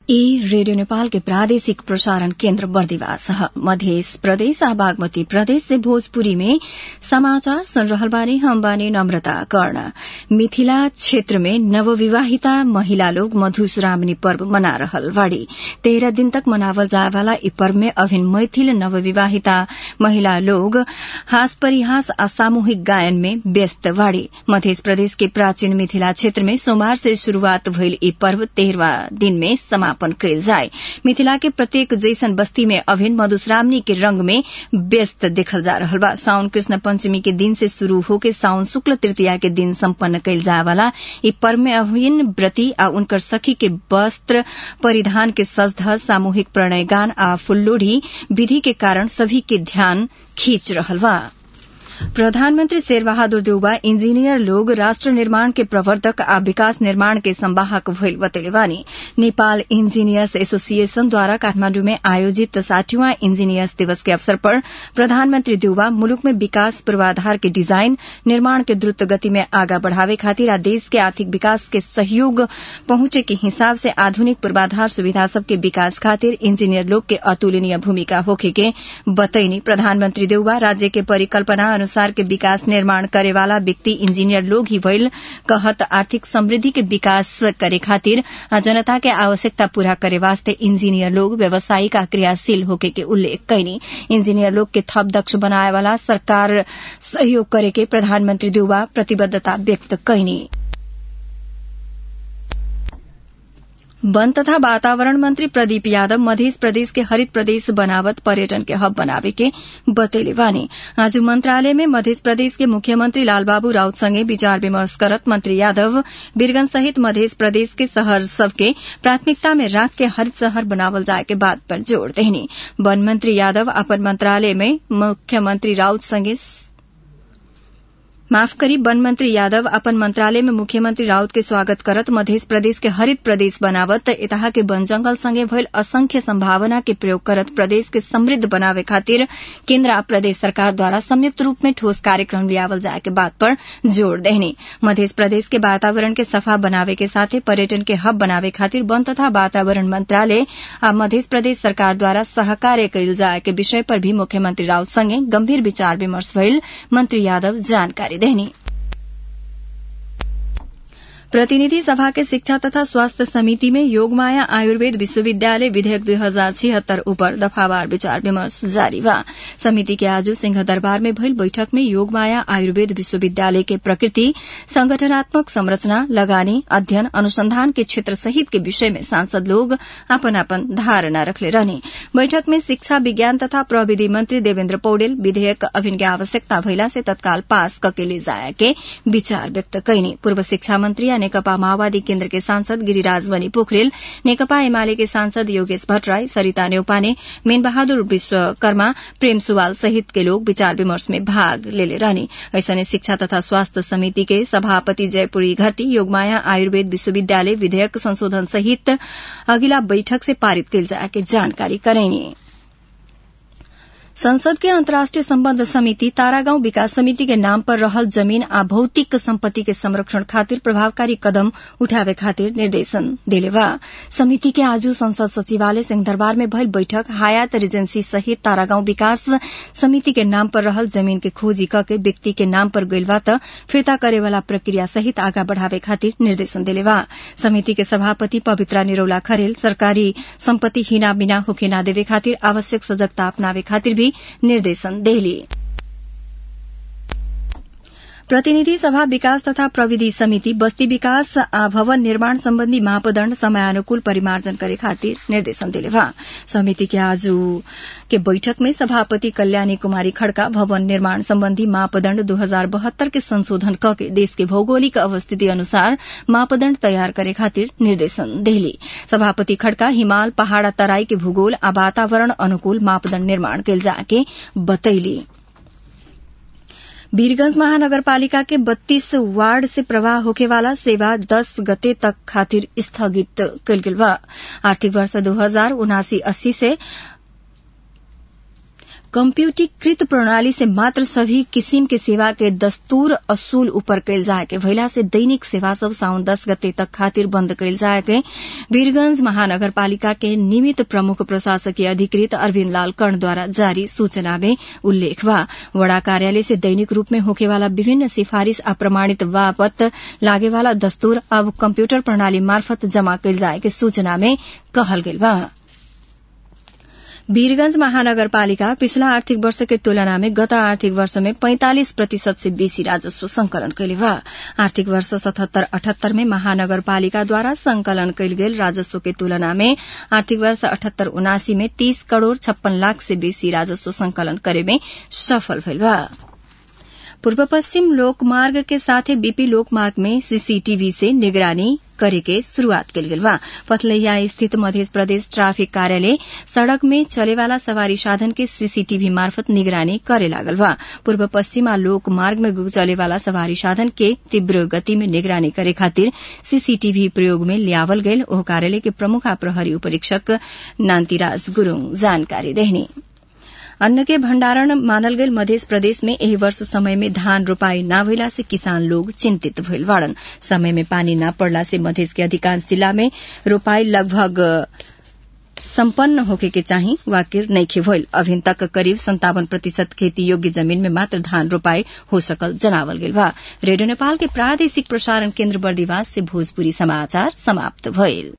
ई रेडियो नेपाल के प्रादेशिक प्रसारण केन्द्र बर्दिवास ह मध्य प्रदेश आ बागमती प्रदेश से भोजपुरी में समाचार सुन रहल बानी हम बानी नम्रता कर्ण मिथिला क्षेत्र में नवविवाहिता महिला लोग मधुश्रावणी पर्व मना रहल बाड़ी तेरह दिन तक मनावल जाए वाला ई पर्व में अभिन मैथिल नवविवाहिता महिला लोग हास परिहास आ सामूहिक गायन में व्यस्त बाड़ी मध्य प्रदेश के प्राचीन मिथिला क्षेत्र में सोमवार से शुरूआत भइल ई पर्व तेरहवा दिन में समाप्त समापन कयल जाय मिथिला के प्रत्येक जैसन बस्ती में अभिन मधुश्रावणी के रंग में व्यस्त देखल जा रहल बा साउन कृष्ण पंचमी के दिन से शुरू होके साउन शुक्ल तृतीया के दिन सम्पन्न कयल जाय वाला ई पर्व में अभिन व्रती आ उनकर सखी के वस्त्र परिधान के सजधज सामूहिक प्रणय गान आ फुल्लोढ़ी विधि के कारण सभी के ध्यान खींच रहल बा प्रधानमन्त्री शेरबहादुर देउबा इंजीनियर लोग राष्ट्र निर्माण के प्रवर्तक आ विकास निर्माण के संवाहक भइल बतैले बानी नेपाल इंजीनियर्स एसोसिएशनद्वारा काठमाण्डु में आयोजित साठीवां इंजीनियर्स दिवस के अवसर पर प्रधानमन्त्री देउबा मुलुक में विकास पूर्वाधार के डिजाइन निर्माण के द्रुत गति में आगा बढ़ावे खातिर आ देश के आर्थिक विकास के सहयोग पहुंचे के हिसाब से आधुनिक पूर्वाधार सुविधा सबके विकास खातिर इंजीनियर लोग के अतुलनीय भूमिका होखे के बतैनी प्रधानमन्त्री देउबा राज्य के परिकल्पना अनुसार के विकास निर्माण करे वाला व्यक्ति इंजीनियर लोग ही भइल कहत आर्थिक समृद्धि के विकास करे खातिर जनता के आवश्यकता पूरा करे वास्ते इंजीनियर लोग व्यावसायिक आ क्रियाशील होके के उल्लेख कैनी इंजीनियर लोग के थप दक्ष बनाए वाला सरकार सहयोग करे के प्रधानमन्त्री देउबा प्रतिबद्धता व्यक्त कैनी वन तथा वातावरण मंत्री प्रदीप यादव मध्य प्रदेश के हरित प्रदेश बनावत पर्यटन के हब बनावे के बतैले बानी आज मंत्रालय में मध्य प्रदेश के मुख्यमंत्री लालबाबू राउत संगे विचार विमर्श करत मंत्री यादव बीरगंज सहित मध्य प्रदेश के शहर सबके प्राथमिकता में राख के हरित शहर बनावल जाए के बात पर जोड़ देनी वन मंत्री यादव अपन मंत्रालय में मुख्यमंत्री राउत संगे माफ करी वन मंत्री यादव अपन मंत्रालय में मुख्यमंत्री राउत के स्वागत करत मध्य प्रदेश के हरित प्रदेश बनावत एतहा के वन जंगल संगे भइल असंख्य संभावना के प्रयोग करत प्रदेश के समृद्ध बनावे खातिर केन्द्र आ प्रदेश सरकार द्वारा संयुक्त रूप में ठोस कार्यक्रम लियावल जाए के बात पर जोड़ देहनी मध्य प्रदेश के वातावरण के सफा बनावे के साथे पर्यटन के हब बनावे खातिर वन तथा वातावरण मंत्रालय आ मध्य प्रदेश सरकार द्वारा सहकार्य कयल जाए के विषय पर भी मुख्यमंत्री राउत संगे गंभीर विचार विमर्श भइल मंत्री यादव जानकारी देहनी प्रतिनिधि सभा के शिक्षा तथा स्वास्थ्य समिति में योगमाया आयुर्वेद विश्वविद्यालय विधेयक दुई हजार छिहत्तर उपर दफावार विचार विमर्श जारी बा समिति के आज सिंह दरबार में भइल बैठक में योगमाया आयुर्वेद विश्वविद्यालय के प्रकृति संगठनात्मक संरचना लगानी अध्ययन अनुसंधान के क्षेत्र सहित के विषय में सांसद लोग अपन अपन धारणा रखले रहने बैठक में शिक्षा विज्ञान तथा प्रविधि मंत्री देवेन्द्र पौडेल विधेयक अभिन के आवश्यकता भइला से तत्काल पास कके ले जाए के विचार व्यक्त कैनी पूर्व शिक्षा मंत्री नेकपा माओवादी केन्द्र के सांसद गिरिराज बनी पोखरेल नेकपा एमाले के सांसद योगेश भट्टराई सरिता न्यौपाने मीन बहादुर विश्वकर्मा प्रेम सुवाल सहित के लोग विचार विमर्श में भाग लेले रहने ऐसने शिक्षा तथा स्वास्थ्य समिति के सभापति जयपुरी घरती योगमाया आयुर्वेद विश्वविद्यालय विधेयक संशोधन सहित अगिला बैठक से पारित कयल जाए के जानकारी करेनी संसद के अंतर्राष्ट्रीय सम्बन्ध समिति तारागाउँ विकास समिति के नाम पर रहल जमीन आ भौतिक सम्पत्ति के संरक्षण खातिर प्रभावकारी कदम उठावे खातिर निर्देशन देले बा समिति के आज संसद सचिवालय सिंहदरबार में भइल बैठक हायात रिजेंसी सहित तारागाउँ विकास समिति के नाम पर रहल जमीन के खोजी कके व्यक्ति के नाम पर गइल बा त फिर्ता करे वाला प्रक्रिया सहित आगा बढ़ावे खातिर निर्देशन देले बा समिति के सभापति पवित्रा निरौला खरेल सरकारी सम्पत्ति हिना बिना होके ना देवे खातिर आवश्यक सजगता अपनावे खातिर भी निर्देशन देली प्रतिनिधि सभा विकास तथा प्रविधि समिति बस्ती विकास आ भवन निर्माण सम्बन्धी मापदण्ड समयानुकूल परिमार्जन करे खातिर निर्देशन दिले बा समिति के आज के बैठक में सभापति कल्याणी कुमारी खड़का भवन निर्माण सम्बन्धी मापदण्ड दू हजार बहत्तर के संशोधन क के देश के भौगोलिक अवस्थिति अनुसार मापदण्ड तयार करे खातिर निर्देशन देली सभापति खड़का हिमाल पहाड़ तराई के भूगोल आ वातावरण अनुकूल मापदण्ड निर्माण कयल जाके बतैली वीरगंज महानगरपालिका के 32 वार्ड से प्रवाह होखे वाला सेवा 10 गते तक खातिर स्थगित कल गेल बा आर्थिक वर्ष दो हजार उनासी अस्सी से कम्प्यूटरीकृत प्रणाली से मात्र सभी किसिम के सेवा के दस्तूर असूल ऊपर कैल जाए के भइला से दैनिक सेवा सब साउन दस गते तक खातिर बंद कैल जाए के वीरगंज महानगरपालिका के निमित प्रमुख प्रशासकीय अधिकृत अरविन्द लाल कर्णद्वारा जारी सूचना में उल्लेख बा वड़ा कार्यालय से दैनिक रूप में होकेवाला विभिन्न सिफारिश अप्रमाणित बापत लागेवाला दस्तूर अब कम्प्यूटर प्रणाली मार्फत जमा कैल जाए के सूचना में कहल गेल बा वीरगंज महानगरपालिका पिछला आर्थिक वर्ष के तुलना में गत आर्थिक वर्ष में पैंतालिस प्रतिशत से बेसी राजस्व संकलन कैले बा आर्थिक वर्ष सतहत्तर अठहत्तर में महानगरपालिकाद्वारा संकलन कैल गेल राजस्व के तुलना में आर्थिक वर्ष अठहत्तर उनासी में तीस करोड़ छप्पन लाख से बेसी राजस्व संकलन करे में सफल भइल बा पूर्व पश्चिम लोकमार्ग के साथे बीपी लोकमार्ग में सीसीटीवी से निगरानी करे के शुरूआत कल गेल बा पथलैया स्थित मध्य प्रदेश ट्राफिक कार्यालय सड़क में चलेवाला सवारी साधन के सीसीटीवी मार्फत निगरानी करे लागल बा पूर्व पश्चिमा लोक मार्ग में चलेवाला सवारी साधन के तीव्र गति में निगरानी करे खातिर सीसीटीवी प्रयोग में लियावल गयल ओह कार्यालय के प्रमुख प्रहरी उपरीक्षक नान्तिराज गुरूङ जानकारी देहनी अन्न के भण्डारण मानल गेल मध्य प्रदेश में एही वर्ष समय में धान रोपाई न भइला से किसान लोग चिंतित भइल बाड़न समय में पानी न पड़ला से मध्य के अधिकांश जिला में रोपाई लगभग सम्पन्न होके के चाही वाकिर नइखे भइल अभिन तक करीब संतावन प्रतिशत खेती योग्य जमीन में मात्र धान रोपाई हो सकल जनावल गेल बा रेडियो नेपाल के प्रादेशिक प्रसारण केन्द्र बर्दिवास से भोजपुरी समाचार समाप्त भइल